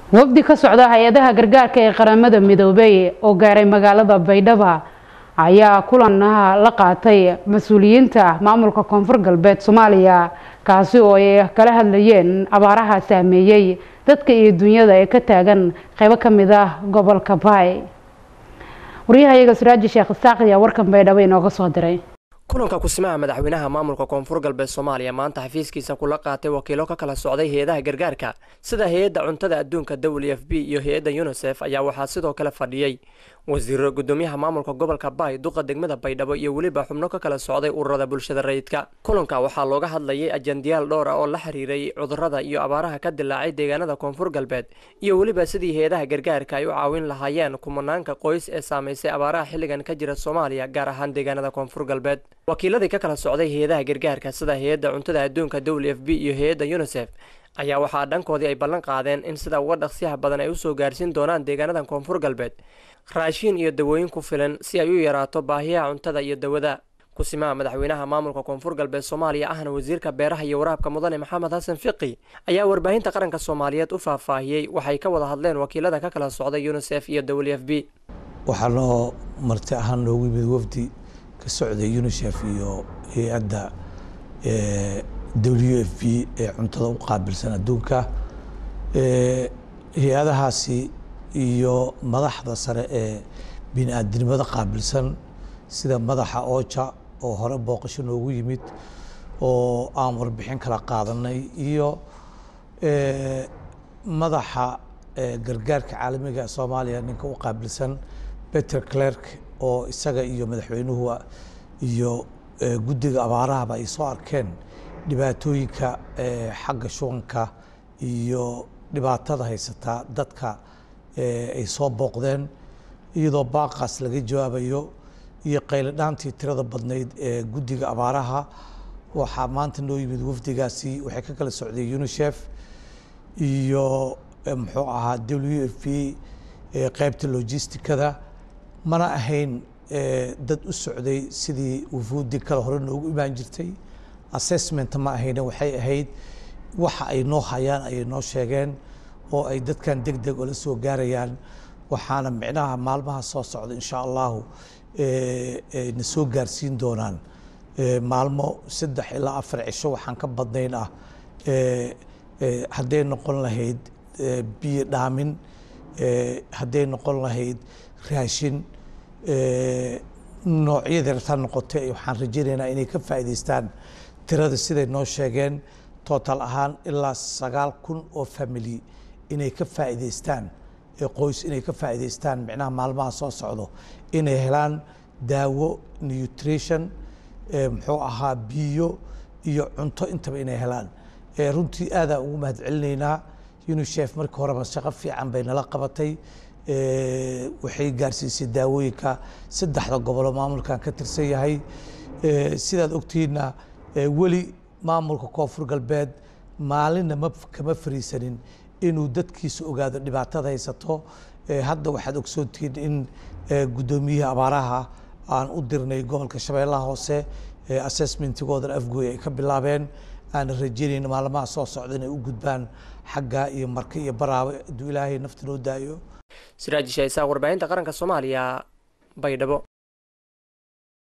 wafdi ka socda hay-adaha gargaarka ee qaramada midoobay oo gaaray magaalada baydhaba ayaa kulan la qaatay mas-uuliyiinta maamulka koonfur galbeed soomaaliya kaasi oo ay kala hadlayeen abaaraha saameeyey dadka iyo dunyada ee ka taagan qeybo kamid ah gobolka baay waryahayaga suraaji sheekh isaaq ayaa warkan baydhabo inooga soo diray kulanka kusimaha madaxweynaha maamulka koonfur galbeed soomaaliya maanta xafiiskiisa kula qaatay wakiilo ka kala socday hay-adaha gargaarka sida hay-adda cuntada adduunka w f b iyo hay-adda unisef ayaa waxaa sidoo kale fadhiyey wasiiro gudoomiyaha maamulka gobolka baay duqa degmada baydhabo iyo weliba xubno ka kala socday ururada bulshada rayidka kulanka waxaa looga hadlayay ajandiyaal dhowr ah oo la xiriiray cudurada iyo abaaraha ka dilaacay deegaanada koonfur galbeed iyo weliba sidii hay-adaha gargaarka ay u caawin lahaayeen kumanaanka qoys ee saamaysay abaaraha xilligan ka jira soomaaliya gaar ahaan deegaanada koonfur galbeed wakiiladii ka kala socday hay-adaha gargaarka sida hay-adda cuntada adduunka w f b iyo hay-adda unisef ayaa waxaa dhankoodii ay ballan qaadeen in sida uga dhaqsiyaha badan ay usoo gaarsiin doonaan deegaanadan koonfur galbeed raashiin iyo dawooyin ku filan si ay u yaraato baahiyaha cuntada iyo dawada kusimaha madaxweynaha maamulka koonfur galbeed soomaaliya ahna wasiirka beeraha iyo waraabka mudane maxamed xasan fiqi ayaa warbaahinta qaranka soomaaliyeed u faahfaahiyey waxay ka wada hadleen wakiilada ka kala socday unisef iyo w f b waxaa noo marti ahaan noogu yimid wafdi ka socday unisef iyo hay-adda w f b ee cuntada u qaabilsan adduunka hay-adahaasi iyo madaxda sare ee bini-aadinimada qaabilsan sida madaxa ooja oo hore booqasho noogu yimid oo aan warbixin kala qaadanay iyo madaxa gargaarka caalamiga soomaaliya ninka u qaabilsan peter clerk oo isaga iyo madaxweynuhu iyo guddiga abaarahaba ay soo arkeen dhibaatooyinka xagga shubanka iyo dhibaatada haysataa dadka ay soo booqdeen iyadoo baaqaas laga jawaabayo iyo qayladhaantii tirada badnayd ee guddiga abaaraha waxaa maanta noo yimid wafdigaasi waxay ka kala socday unisef iyo muxuu ahaa w f b qeybta logisticada mana ahayn dad u socday sidii wufuudi kale hore noogu imaan jirtay assessment ma ahayne waxay ahayd waxa ay noo hayaan ayay noo sheegeen oo ay dadkan deg deg ola soo gaarayaan waxaana micnaha maalmaha soo socda insha allahu na soo gaarsiin doonaan maalmo saddex ilaa afar cisho waxaan ka badnayn ah hadday noqon lahayd biyo dhaamin hadday noqon lahayd raashin noocyada rabtaa noqotay waxaan rajaynaynaa inay ka faa'idaystaan tirada siday noo sheegeen total ahaan ilaa sagaal kun oo family inay ka faa'idaystaan qoys inay ka faa'idaystaan micnaha maalmaha soo socdo inay helaan daawo nutrition muxuu ahaa biyo iyo cunto intaba inay helaan runtii aadaan ugu mahad celinaynaa unisef markii horeba shaqo fiican bay nala qabatay waxay gaarsiisay daawooyinka saddexda gobolo maamulkan ka tirsan yahay sidaad ogtihiinna weli maamulka koonfur galbeed maalinna ma kama fariisanin inuu dadkiisa ogaado dhibaatada haysato hadda waxaad ogsoontihiin in guddoomiyaha abaaraha aan u dirnay gobolka shabeellaha hoose assessmentigoodan afgooy ay ka bilaabeen aana rajeynayn maalmaha soo socda inay u gudbaan xagga iyo marka iyo baraaba hadduu ilaahay nafta noo daayo siraaji shaysaa warbaahinta qaranka soomaaliya baydhabo